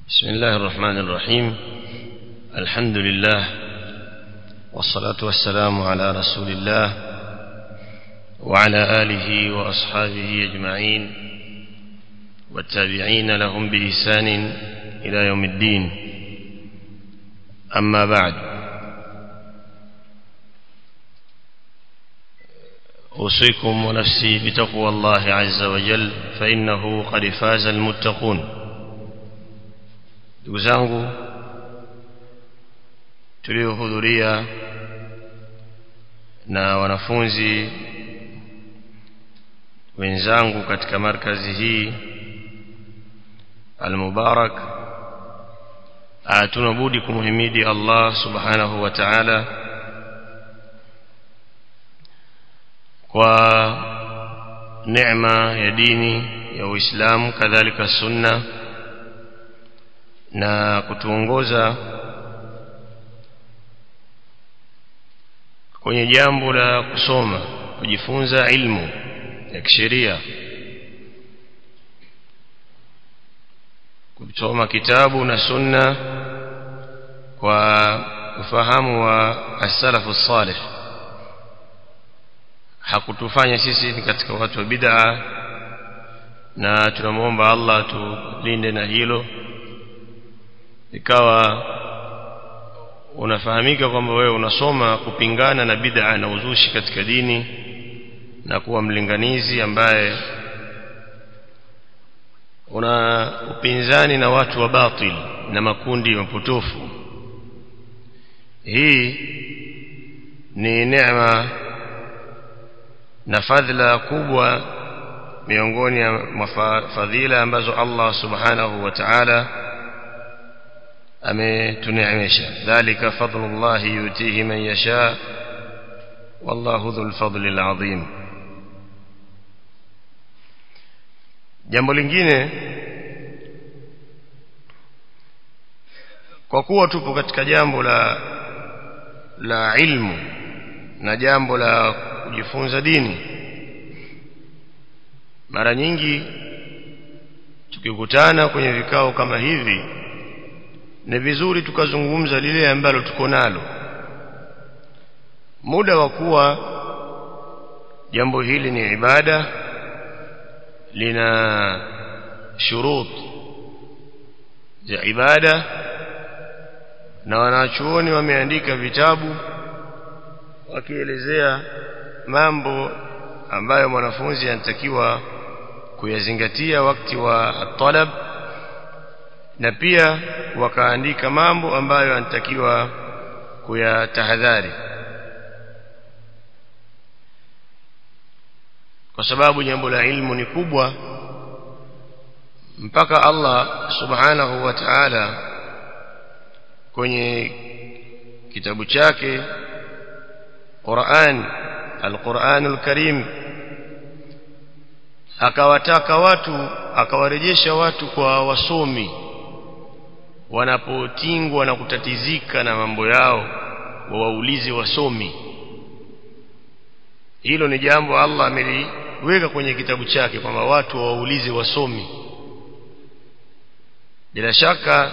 بسم الله الرحمن الرحيم الحمد لله والصلاة والسلام على رسول الله وعلى آله وأصحابه أجمعين والتابعين لهم بإحسان إلى يوم الدين أما بعد أوصيكم ونفسي بتقوى الله عز وجل فإنه قد فاز المتقون ndugu zangu tuliohudhuria na wanafunzi wenzangu katika markazi hii almubarak tunabudi kumhimidi Allah subhanahu wa ta'ala kwa neema ya dini ya Uislamu kadhalika sunna na kutuongoza kwenye jambo la kusoma kujifunza ilmu ya kisheria kusoma kitabu na sunna kwa ufahamu wa as-salafu salih hakutufanya sisi ni katika watu wa bid'a na tunamwomba Allah tulinde na hilo ikawa unafahamika kwamba wewe unasoma kupingana na bid'a na uzushi katika dini na kuwa mlinganizi ambaye una upinzani na watu wa batil na makundi mapotofu hii ni neema na fadhila kubwa miongoni mwa fadhila ambazo Allah subhanahu wa ta'ala ametuneemesha dhalika fadlullah yutihi man yasha wallahu dhul fadli alazim jambo lingine kwa kuwa tupo katika jambo la la ilmu na jambo la kujifunza dini mara nyingi tukikutana kwenye vikao kama hivi ni vizuri tukazungumza lile ambalo tuko nalo muda wa kuwa jambo hili ni ibada lina shurut za ibada na wanachuoni wameandika vitabu wakielezea mambo ambayo mwanafunzi anatakiwa kuyazingatia wakati wa talab na pia wakaandika mambo ambayo anatakiwa kuyatahadhari kwa sababu jambo la ilmu ni kubwa mpaka Allah subhanahu wa ta'ala kwenye kitabu chake Qur'an al-Qur'anul Karim akawataka watu akawarejesha watu kwa wasomi wanapotingwa na kutatizika na mambo yao wawaulize wasomi hilo ni jambo Allah ameliweka kwenye kitabu chake kwamba watu wawaulize wasomi bila shaka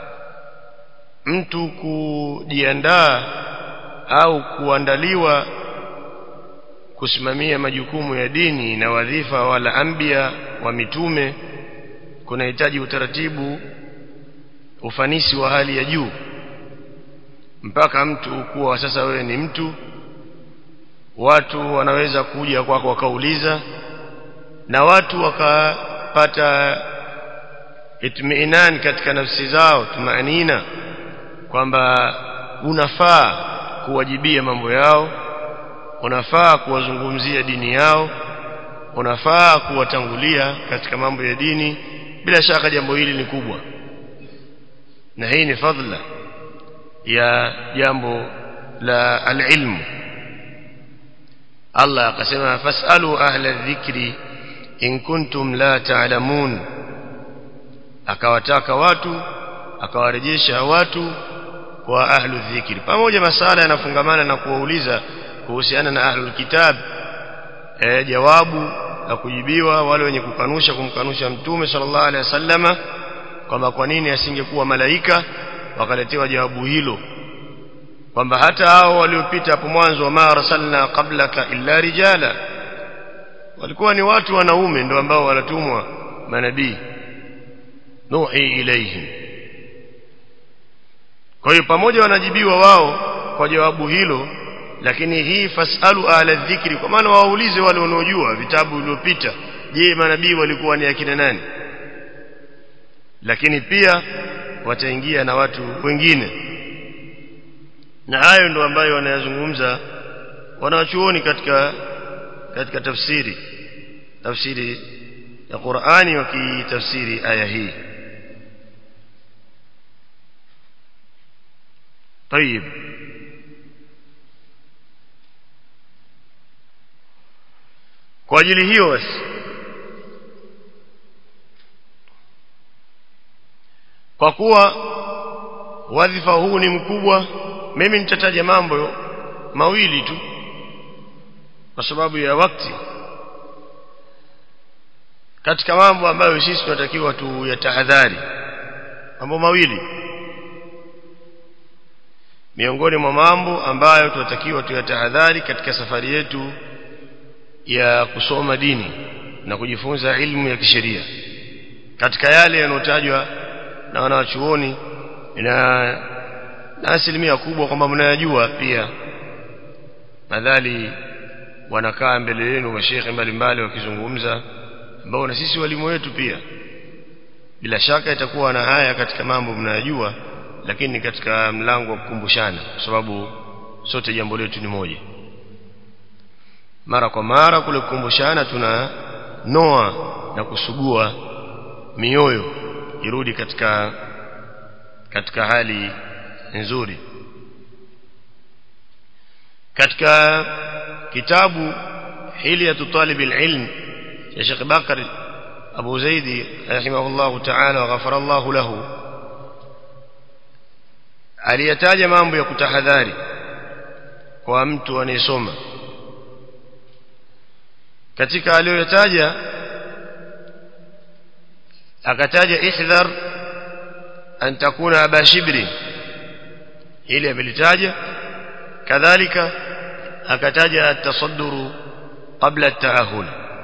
mtu kujiandaa au kuandaliwa kusimamia majukumu ya dini na wadhifa wala ambia wa mitume kunahitaji utaratibu ufanisi wa hali ya juu mpaka mtu kuwa sasa wewe ni mtu watu wanaweza kuja kwako wakauliza na watu wakapata itmiinan katika nafsi zao tumaanina kwamba unafaa kuwajibia mambo yao unafaa kuwazungumzia dini yao unafaa kuwatangulia katika mambo ya dini bila shaka jambo hili ni kubwa na hii ni fadhila ya jambo la alilmu Allah akasema fasalu ahla dhikri in kuntum la ta'lamun akawataka watu akawarejesha watu kwa ahlu dhikri pamoja masala yanafungamana na kuwauliza kuhusiana na ahlul kitab e, jawabu la kujibiwa wale wenye kukanusha kumkanusha mtume sallallahu alaihi wasallama kwamba kwa nini asingekuwa malaika wakaletewa jawabu hilo kwamba hata hao waliopita hapo mwanzo wa ma arsalna qablaka illa rijala walikuwa ni watu wanaume ndio ambao wanatumwa manabii nuhi ilaihim kwa hiyo pamoja wanajibiwa wao kwa jawabu hilo lakini hii fasalu ala dhikri kwa maana waulize wale wanaojua vitabu vilivyopita je manabii walikuwa ni akina nani lakini pia wataingia na watu wengine na hayo ndo ambayo wanayazungumza wanawachuoni katika katika tafsiri tafsiri ya Qur'ani wakitafsiri aya hii طيب kwa ajili hiyo basi kwa kuwa wadhifa huu ni mkubwa mimi nitataja mambo mawili tu kwa sababu ya wakati katika mambo ambayo sisi tunatakiwa tuyatahadhari mambo mawili miongoni mwa mambo ambayo tunatakiwa tuyatahadhari katika safari yetu ya kusoma dini na kujifunza ilmu ya kisheria katika yale yanayotajwa na wanawachuoni na na asilimia kubwa kwamba mnayajua pia madhali wanakaa mbele yenu mashehe mbalimbali wakizungumza ambao na sisi walimu wetu pia bila shaka itakuwa na haya katika mambo mnayajua lakini katika mlango wa kukumbushana kwa sababu sote jambo letu ni moja mara kwa mara kule kukumbushana tuna noa na kusugua mioyo irudi katika katika hali nzuri katika kitabu hilyatu talib alilm ya Sheikh Bakar Abu Zaidi rahimahullah ta'ala wa ghafara Allah lahu aliyataja mambo ya kutahadhari kwa mtu anayesoma katika aliyotaja akataja ihdhar an takuna aba shibri ili amelitaja kadhalika akataja at-tasadduru qabla at-ta'ahul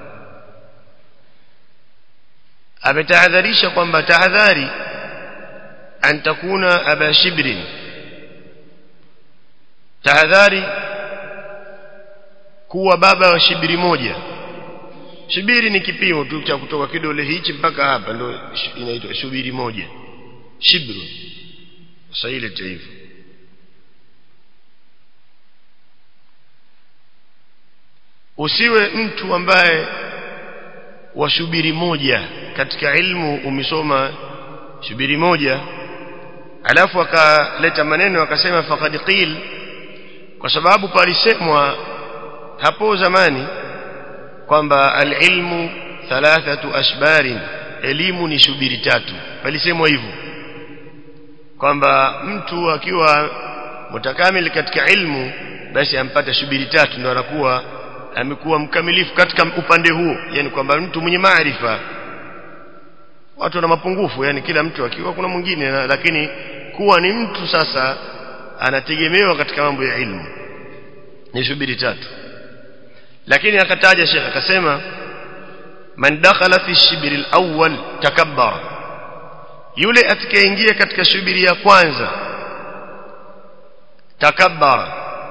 ametahadharisha kwamba tahadhari an takuna aba shibrin tahadhari kuwa baba wa shibiri moja shibiri ni kipimo tu cha kutoka kidole hichi mpaka hapa ndio inaitwa shubiri moja shibru sasa ile hivyo usiwe mtu ambaye washubiri moja katika ilmu umesoma shubiri moja alafu akaleta maneno akasema faqad qil kwa sababu palisemwa hapo zamani kwamba alilmu thalathatu ashbarin elimu ni shubiri tatu palisemwa hivyo kwamba mtu akiwa mutakamil katika ilmu basi ampata shubiri tatu ndio anakuwa amekuwa mkamilifu katika upande huo yani kwamba mtu mwenye maarifa watu wana mapungufu yani kila mtu akiwa kuna mwingine lakini kuwa ni mtu sasa anategemewa katika mambo ya ilmu ni shubiri tatu lakini akataja Sheikh akasema man dakhala fi shibri al-awwal takabbara yule atakayeingia katika shubiri ya kwanza takabbara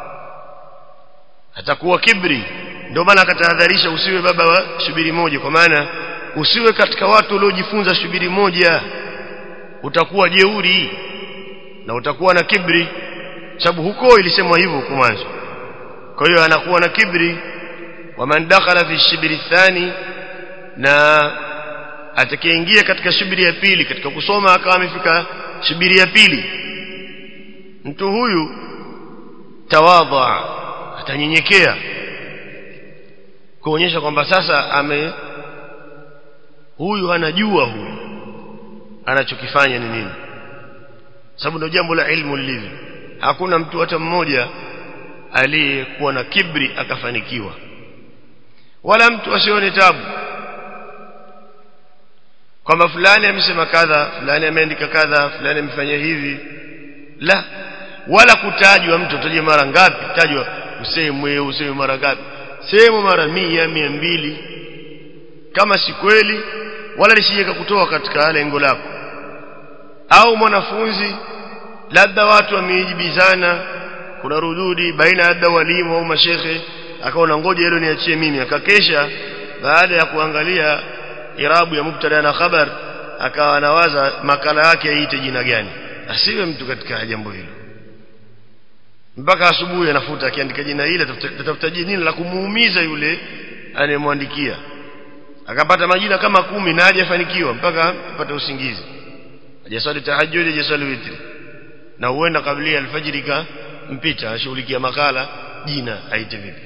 atakuwa kibri ndio maana akatahadharisha usiwe baba wa shubiri moja kwa maana usiwe katika watu waliojifunza shubiri moja utakuwa jeuri na utakuwa na kibri sababu huko ilisemwa hivyo huko mwanzo kwa hiyo anakuwa na kibri waman dakhala fi shibri thani na atakayeingia katika shubiri ya pili katika kusoma akawa amefika shubiri ya pili mtu huyu tawadha atanyenyekea kuonyesha kwamba sasa ame huyu anajua huyu anachokifanya ni nini sababu ndio jambo la ilmu lilivyo hakuna mtu hata mmoja aliyekuwa na kibri akafanikiwa wala mtu asione tabu kwamba fulani amesema kadha fulani ameandika kadha fulani amefanya hivi la wala kutajwa mtu utaje mara ngapi tajwa usemwe useme mara ngapi sehemu mara mia mia mbili kama si kweli wala lisije kutoa katika lengo lako au mwanafunzi labda watu wameijibizana kuna rududi baina labda walimu au mashekhe akaona ngoja hilo niachie mimi akakesha baada ya kuangalia irabu ya mubtada na khabar akawa anawaza makala yake aite jina gani asiwe mtu katika jambo hilo mpaka asubuhi anafuta akiandika jina hili atafuta jina la kumuumiza yule anayemwandikia akapata majina kama kumi na hajafanikiwa mpaka apate usingizi hajaswali tahajjud hajaswali witri na huenda kabla alfajiri ka mpita ashughulikia makala jina aite vipi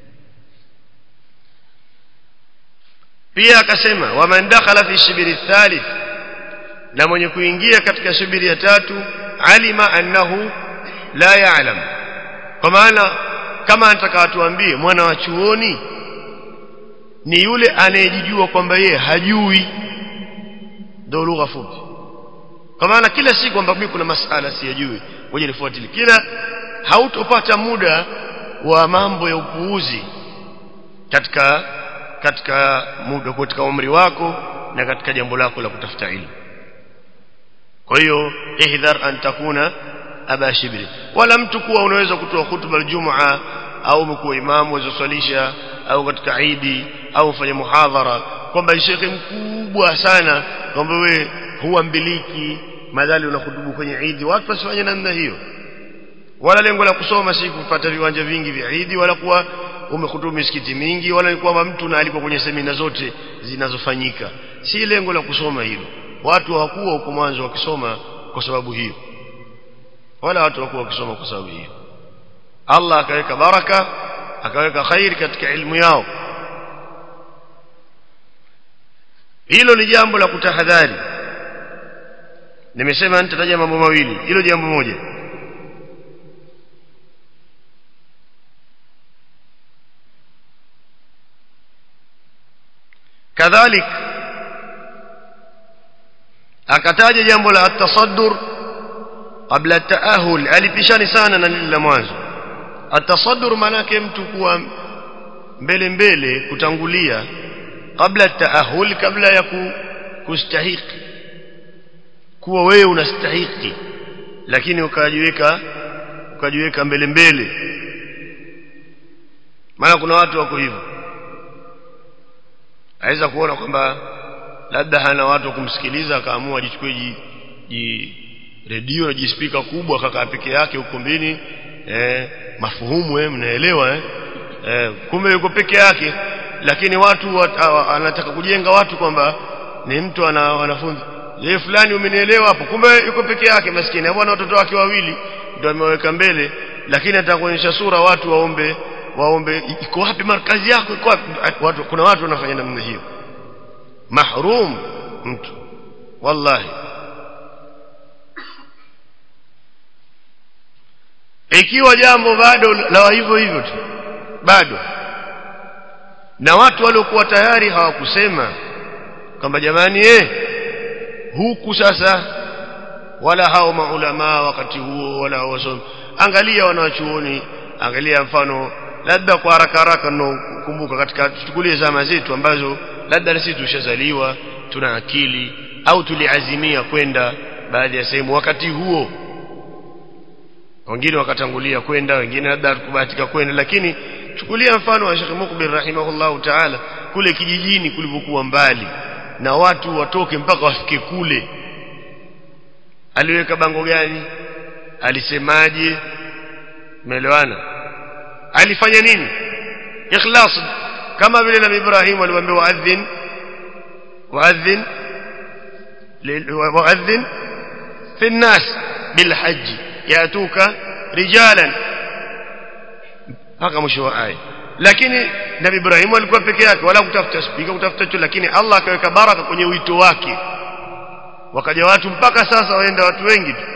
pia akasema waman dakhala fi shibiri thalith na mwenye kuingia katika shibiri ya tatu alima annahu la ya'lam kwa maana kama anataka atuambie mwana wa chuoni ni yule anayejijua kwamba yeye hajui ndio lugha fupi kwa maana kila siku kwamba mimi kuna masala siyajui ngoja nifuatilie kila hautopata muda wa mambo ya upuuzi katika katika muda katika umri wako na katika jambo lako la kutafuta ilmu kwa hiyo ihdhar an takuna aba shibri wala mtu kuwa unaweza kutoa hutuba aljumaa au umekuwa imamu wazoswalisha au katika idi au ufanye muhadhara kwamba shekhe mkubwa sana kwamba we huwa mbiliki madhali unahutubu kwenye idi watu wasifanye namna hiyo wala lengo la kusoma si kupata viwanja vingi vya idi wala kuwa umehutubu misikiti mingi wala ni kwamba mtu na alikuwa kwenye semina zote zinazofanyika si lengo la kusoma hilo watu hawakuwa huko mwanzo wakisoma kwa sababu hiyo wala watu hawakuwa wakisoma kwa sababu hiyo Allah akaweka baraka akaweka khairi katika ilmu yao hilo ni jambo la kutahadhari nimesema nitataja mambo mawili hilo jambo moja kadhalik akataja jambo la atasaddur kabla taahul alipishani sana na lile la mwanzo atasaddur manake mtu kuwa mbele mbele kutangulia kabla taahul kabla ya kustahiki kuwa wewe unastahiki lakini ukajiweka ukajiweka mbele mbele maana kuna watu wako hivyo aweza kuona kwamba labda hana watu wa kumsikiliza akaamua ajichukue ji, ji redio na jispika kubwa akakaa peke yake ukumbini eh, mafuhumu eh, mnaelewa eh? Eh, kumbe yuko peke yake lakini watu wat, anataka kujenga watu kwamba ni mtu ana wanafunzi yeye fulani umenielewa hapo kumbe yuko peke yake maskini hapo na watoto wake wawili ndio ameweka mbele lakini atakuonyesha sura watu waombe waombe iko wapi markazi yako iko wapi watu kuna watu wanafanya namna hiyo mahrum mtu wallahi ikiwa jambo bado la hivyo hivyo tu bado na watu waliokuwa tayari hawakusema kwamba jamani eh huku sasa wala hao maulama wakati huo wala wasomi angalia wanawachuoni angalia mfano labda kwa haraka haraka kumbuka katika tuchukulie zama zetu ambazo labda sisi tushazaliwa tuna akili au tuliazimia kwenda baadhi ya sehemu wakati huo wengine wakatangulia kwenda wengine labda kubahatika kwenda lakini chukulia mfano wa Sheikh Mukbil rahimahullahu ta'ala kule kijijini kulipokuwa mbali na watu watoke mpaka wafike kule aliweka bango gani alisemaje umeelewana alifanya nini ikhlas kama vile nabii Ibrahim alimwambia waadhin waadhin waadhin fi الناس بالحج ياتوك رجالا mpaka mwisho wa aya lakini nabii Ibrahim alikuwa peke yake wala kutafuta spika kutafuta tu lakini Allah akaweka baraka kwenye wito wake wakaja watu mpaka sasa waenda watu wengi tu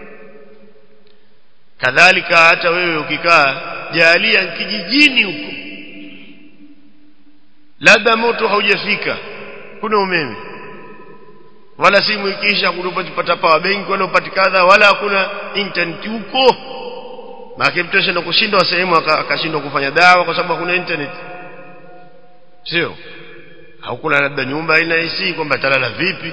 kadhalika hata wewe ukikaa jalia kijijini huko labda moto haujafika kuna umeme wala simu ikiisha kunapata power bank wala upati kadha wala hakuna internet huko maana mtu ashinda kushindwa sehemu akashindwa kufanya dawa kwa sababu hakuna internet sio haukuna labda nyumba ina AC kwamba talala vipi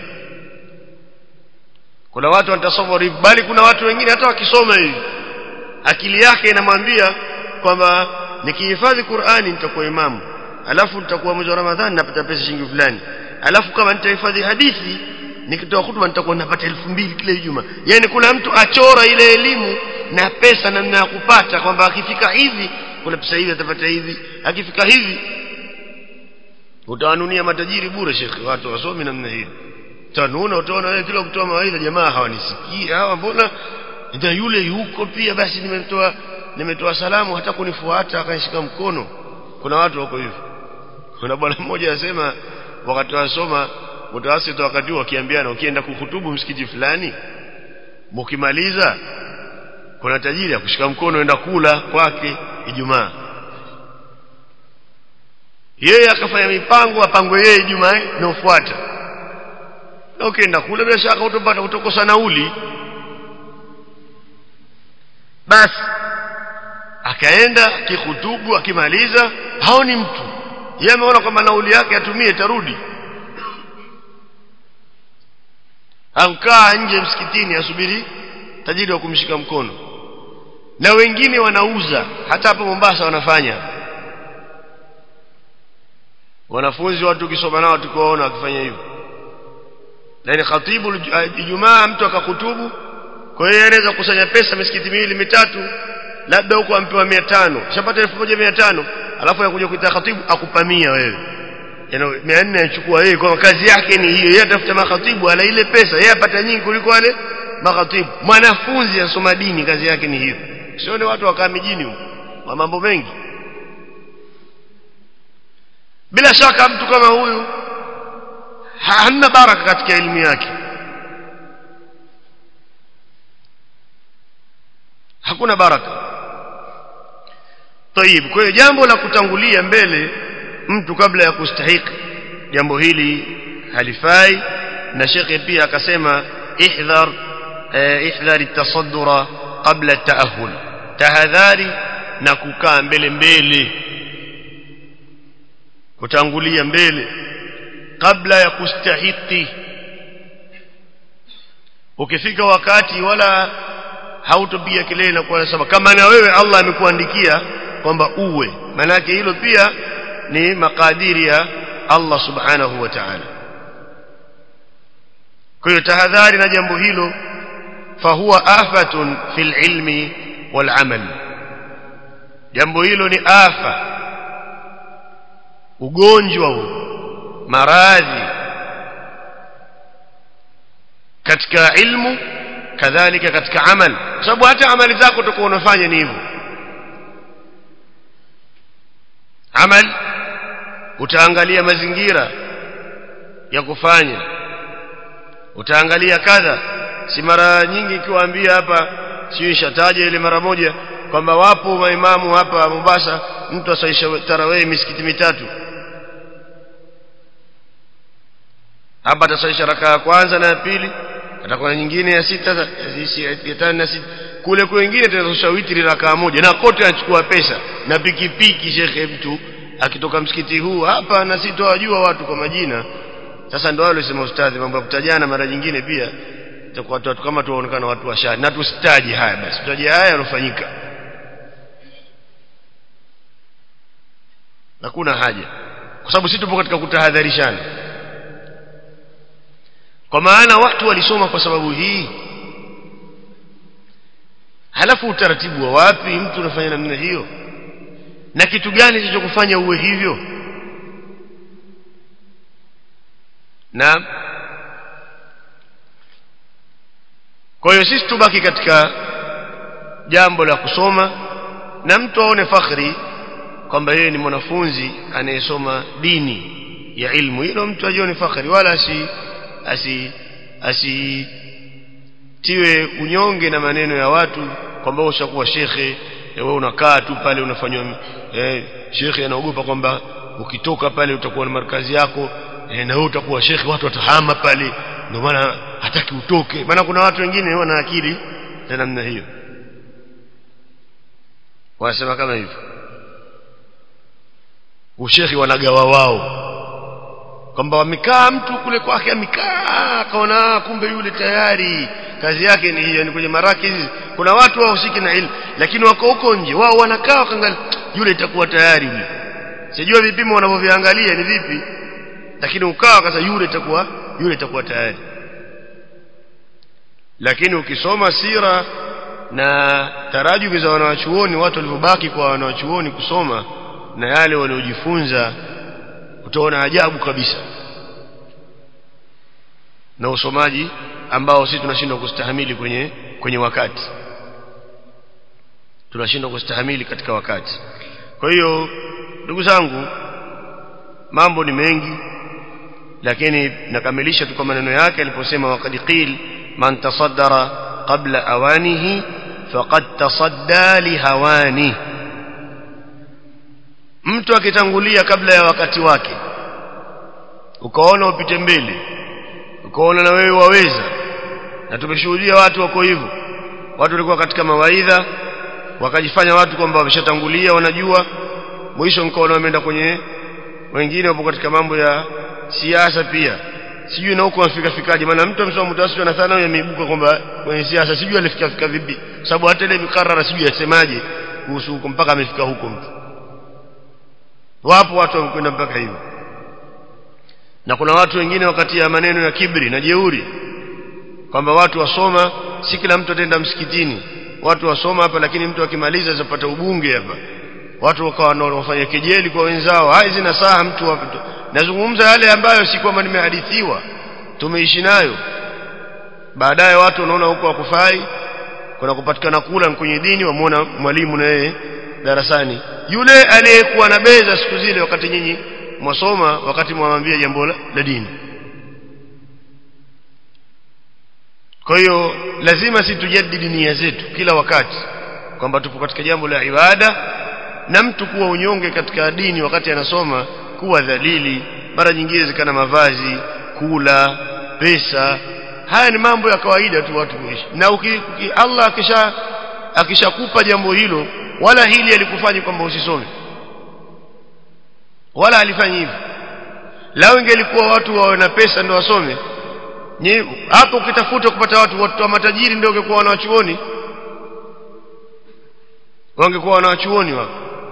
kuna watu wanatasawari bali kuna watu wengine hata wakisoma hivi akili yake inamwambia kwamba nikihifadhi Qur'ani nitakuwa imamu alafu nitakuwa mwezi wa Ramadhani napata pesa shilingi fulani alafu kama nitahifadhi hadithi nikitoa hutuba nitakuwa napata elfu mbili kila Ijumaa yani kuna mtu achora ile elimu na pesa namna ya kupata kwamba akifika hivi kuna pesa hivi atapata hivi akifika hivi utawanunia matajiri bure shekhi watu wasomi namna hiyo tanuna utaona wewe kila kutoa mawaidha jamaa hawanisikii hawa mbona ndio yule yuko pia basi nimetoa nimetoa salamu hata kunifuata akanishika mkono kuna watu wako hivyo kuna bwana mmoja anasema wakati wasoma mtawasiti wakati wakiambiana ukienda kuhutubu msikiti fulani mkimaliza kuna tajiri akushika mkono enda kula kwake Ijumaa yeye akafanya mipango apangwe yeye Ijumaa inayofuata na ukienda kule bila shaka utapata utokosa nauli basi akaenda kihutubu akimaliza haoni mtu yeye ameona kwamba nauli yake atumie tarudi ankaa nje msikitini asubiri tajiri wa kumshika mkono na wengine wanauza hata hapa Mombasa wanafanya wanafunzi watu ukisoma nao tukiwaona wakifanya hivyo yani khatibu Ijumaa mtu akakutubu kwa hiyo anaweza kukusanya pesa misikiti miwili mitatu labda huko ampewa 500 shapata 1500 alafu anakuja kuita khatibu akupamia wewe yani 400 anachukua yeye kwa kazi yake ni hiyo yeye atafuta makhatibu ala ile pesa yeye apata nyingi kuliko wale makhatibu mwanafunzi asoma dini kazi yake ni hiyo sio ni watu wakaa mijini huko mambo mengi bila shaka mtu kama huyu hana baraka katika elimu yake hakuna baraka طيب kwa hiyo jambo la kutangulia mbele mtu kabla ya kustahiki jambo hili halifai na shekhe pia akasema ihdhar ihdhar at-tasaddura qabla at-ta'ahhul tahadhari na kukaa mbele mbele kutangulia mbele kabla ya kustahiki ukifika wakati wala hautopiga kelele na kuwa nasema kama na wewe Allah amekuandikia kwamba uwe manake hilo pia ni makadiri ya Allah subhanahu wa ta'ala kwa hiyo tahadhari na jambo hilo fahuwa afatun fil ilmi wal amal jambo hilo ni afa ugonjwa huu maradhi katika ilmu kadhalika katika amal kwa sababu hata amali zako utakuwa unafanya ni hivyo amal utaangalia mazingira ya kufanya utaangalia kadha si mara nyingi ikiwaambia hapa sio ishataja ile mara moja kwamba wapo maimamu hapa Mombasa mtu asaisha tarawih misikiti mitatu hapa atasaisha raka ya kwanza na ya pili atakuwa nyingine ya sita ya tano na sita kule kwingine tutasosha witri raka moja na kote anachukua pesa na pikipiki shekhe mtu akitoka msikiti huu hapa na sitowajua watu kwa majina sasa ndio wale sema ustadhi mambo ya kutajana mara nyingine pia itakuwa watu kama tuonekana watu wa shari na tusitaji haya basi tutaje haya yanofanyika hakuna haja kwa sababu sisi tupo katika kutahadharishana kwa maana watu walisoma kwa sababu hii halafu utaratibu wa wapi mtu unafanya namna hiyo na kitu gani kilichokufanya uwe hivyo na kwa hiyo sisi tubaki katika jambo la kusoma na mtu aone fakhri kwamba yeye ni mwanafunzi anayesoma dini ya ilmu hilo mtu ajione fakhri wala asi asi asitiwe unyonge na maneno ya watu kwamba ushakuwa shekhe wewe unakaa tu pale unafanywa eh, shekhe anaogopa kwamba ukitoka pale utakuwa na markazi yako eh, na wewe utakuwa shekhe watu watahama pale ndio maana hataki utoke maana kuna watu wengine wana akili za namna hiyo wanasema kama hivyo ushekhi wanagawa wao kwamba wamekaa mtu kule kwake amekaa akaona kumbe yule tayari kazi yake ni hiyo ni kwenye maraki hizi kuna watu wahusiki na ilmu lakini wako huko nje wao wanakaa wakaangalia yule itakuwa tayari yule sijua vipimo wanavyoviangalia ni vipi lakini ukawa kasa yule itakuwa yule itakuwa tayari lakini ukisoma sira na tarajubi za wanawachuoni watu walivyobaki kwa wanawachuoni kusoma na yale waliojifunza utaona ajabu kabisa na usomaji ambao sisi tunashindwa kustahamili kwenye kwenye wakati tunashindwa kustahamili katika wakati kwa hiyo ndugu zangu mambo ni mengi lakini nakamilisha tu kwa maneno yake aliposema waqad qil man tasaddara qabla awanihi faqad tasadda lihawani mtu akitangulia kabla ya wakati wake ukaona upite mbele ukaona na wewe waweza na tumeshuhudia watu wako hivyo watu walikuwa katika mawaidha wakajifanya watu kwamba wameshatangulia wanajua mwisho mkaona wameenda kwenye wengine wapo katika mambo ya siasa pia sijui na huko wafika fikaje maana mtu amesoma mutawassit na sana yameibuka kwamba kwenye siasa sijui alifika fika vipi sababu hata ile mikarara sijui yasemaje kuhusu huko mpaka amefika huko mtu wapo watu wamekwenda mpaka hivyo na kuna watu wengine wakati ya maneno ya kibri na jeuri kwamba watu wasoma si kila mtu ataenda msikitini watu wasoma hapa lakini mtu akimaliza zapata ubunge hapa watu wakawa wanafanya kejeli kwa wenzao hai zina saha mtu hapa nazungumza yale ambayo si kwamba nimehadithiwa tumeishi nayo baadaye watu wanaona huko wakufai kuna kupatikana kula kwenye dini wamuona mwalimu na yeye darasani yule aliyekuwa na beza siku zile wakati nyinyi mwasoma wakati mwamwambia jambo la, la dini kwa hiyo lazima si tujadidi nia zetu kila wakati kwamba tupo katika jambo la ibada na mtu kuwa unyonge katika dini wakati anasoma kuwa dhalili mara nyingine zikana mavazi kula pesa haya ni mambo ya kawaida tu watu kuishi na uki, uki, Allah akisha akishakupa jambo hilo wala hili alikufanya kwamba usisome wala alifanyi hivyo lao ingelikuwa watu wawe na pesa ndio wasome hapo ukitafuta kupata watu watu wa matajiri ndio ungekuwa wanawachuoni wangekuwa wanawachuoni wao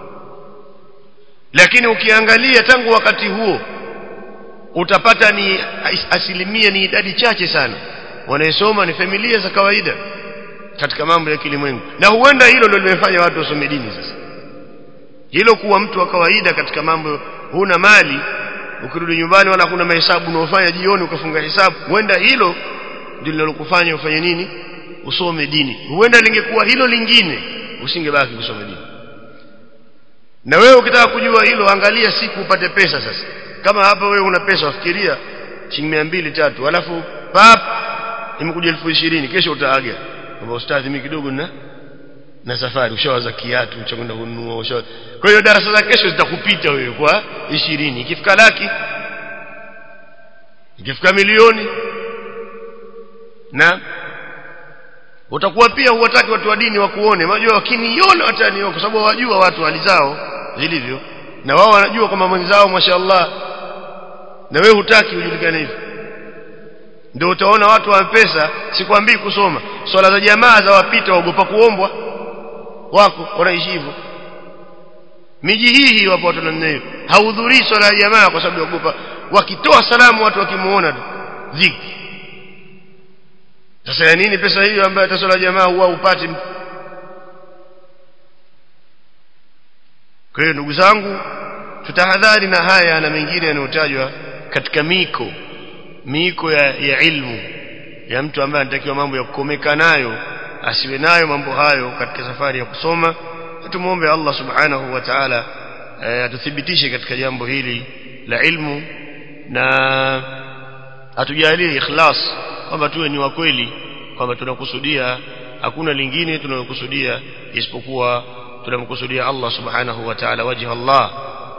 lakini ukiangalia tangu wakati huo utapata ni asilimia ni idadi chache sana wanayesoma ni familia za kawaida katika mambo ya kilimwengu na huenda hilo ndio limefanya watu wasome dini sasa hilo kuwa mtu wa kawaida katika mambo huna mali ukirudi nyumbani wala kuna mahesabu unaofanya jioni ukafunga hesabu huenda hilo ndio linalokufanya ufanye nini usome dini huenda lingekuwa hilo lingine usingebaki kusoma dini na wewe ukitaka kujua hilo angalia siku upate pesa sasa kama hapa wewe una pesa wafikiria shilingi mia mbili tatu alafu pap imekuja elfu ishirini kesho utaaga kwamba ustadhi mimi kidogo na na safari ushawaza kiatu cha kwenda kununua ushawaza kwa hiyo darasa za kesho zitakupita wewe kwa ishirini ikifika laki ikifika milioni na utakuwa pia huwataki watu wa dini wakuone unajua wakiniona wataniona kwa sababu wajua watu hali zao zilivyo na wao wanajua kwamba mwenzao mashaallah na wewe hutaki ujulikane hivyo ndio utaona watu wa pesa sikwambii kusoma swala za jamaa za wapita waogopa kuombwa wako wanaishi hivyo miji hii hii wapo watu namna hiyo hahudhurii swala ya jamaa kwa sababu waogopa wakitoa salamu watu wakimuona tu dhiki sasa ya nini pesa hiyo ambayo hata swala ya jamaa huwa upati kwa hiyo ndugu zangu tutahadhari na haya na mengine yanayotajwa katika miko miko ya, ya ilmu ya mtu ambaye anatakiwa mambo ya kukomeka nayo asiwe nayo mambo hayo katika safari ya kusoma tumuombe Allah subhanahu wa ta'ala atuthibitishe katika jambo hili la ilmu na atujalie ikhlas kwamba tuwe ni wa kweli kwamba tunakusudia hakuna lingine tunalokusudia isipokuwa tunamkusudia Allah subhanahu wa ta'ala wajha Allah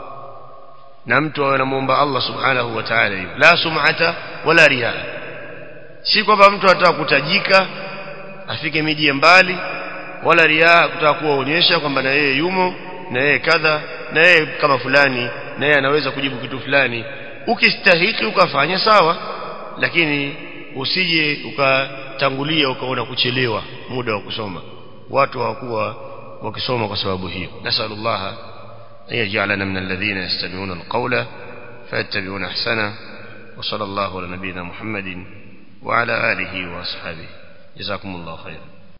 na mtu awe anamuomba Allah subhanahu wa ta'ala la sum'ata wala riya si kwamba mtu anataka kutajika afike miji ya mbali wala riaa kutaka kuwaonyesha kwamba na yeye yumo na yeye kadha na yeye kama fulani na yeye anaweza kujibu kitu fulani ukistahiki ukafanya sawa lakini usije ukatangulia ukaona kuchelewa muda wa kusoma watu hawakuwa wakisoma kwa sababu hiyo nasallallahu an yaj'alana min alladhina yastami'una alqawla fayattabi'una ahsana wa sallallahu ala nabiyyina muhammadin wa ala alihi wa ashabihi jazakumullahu khairan